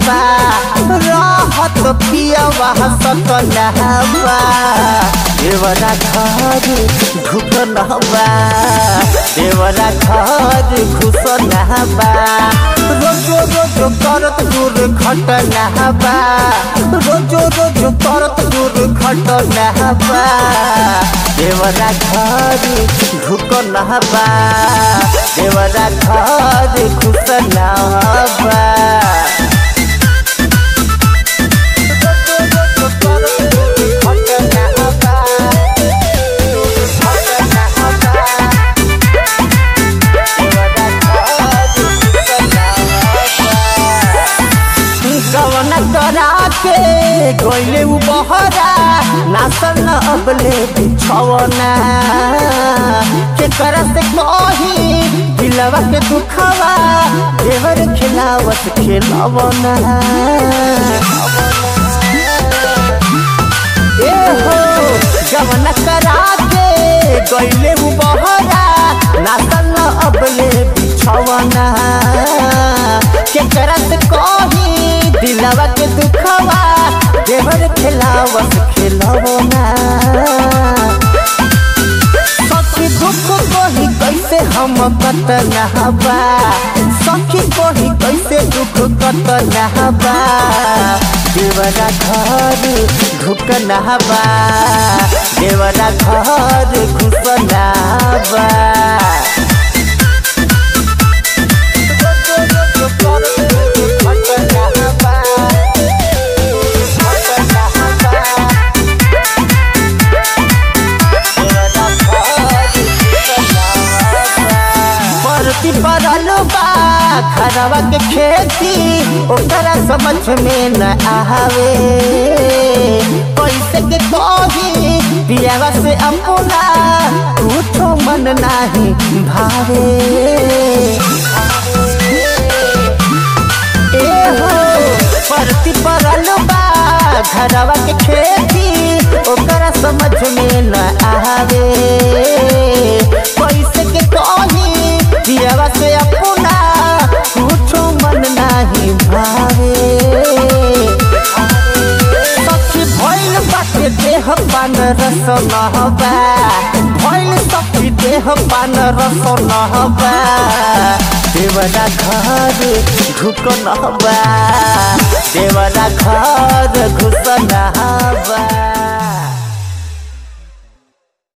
बा रहत पियवा सकनहबा देवरा घर ढुकनहबा देवरा घर घुसनहबा रोजो रोजो करत दूर घटनहबा रोजो रोजो करत दूर घटनहबा देवरा घर ढुकनहबा देवरा घर घुसनहबा कवन करा के गइले उ बहरा नासल न अबले बिछवना के कर से कही दिलवा के दुखवा देवर खिलावत खिलवना ए हो जवन करा के गइले उ बहरा नासल न अबले बिछवना के करत कही दिलवा के दुखवा देवर खिलावत खिलवना सखी दुख कही कैसे हम कत नहबा सखी कही कैसे दुख कत नहबा देवरा घर ढुक नहबा देवरा घर घुस नहबा परती पड़ल बा घरवा के खेती ओकरा समझ में न आवे कैसे के कही पियावा से अपना कुछो मन नाही भावे ए हो परती पड़ल बा घरवा के खेती ओकरा समझ में न आवे कैसे के कही पियावा से अपना कुछो मन नाही भावे सखी भइल बाटे देह पान रस नहबा भइल सखी देह पान रस नहबा देवरा घर ढुक नहबा देवरा घर घुस नहबा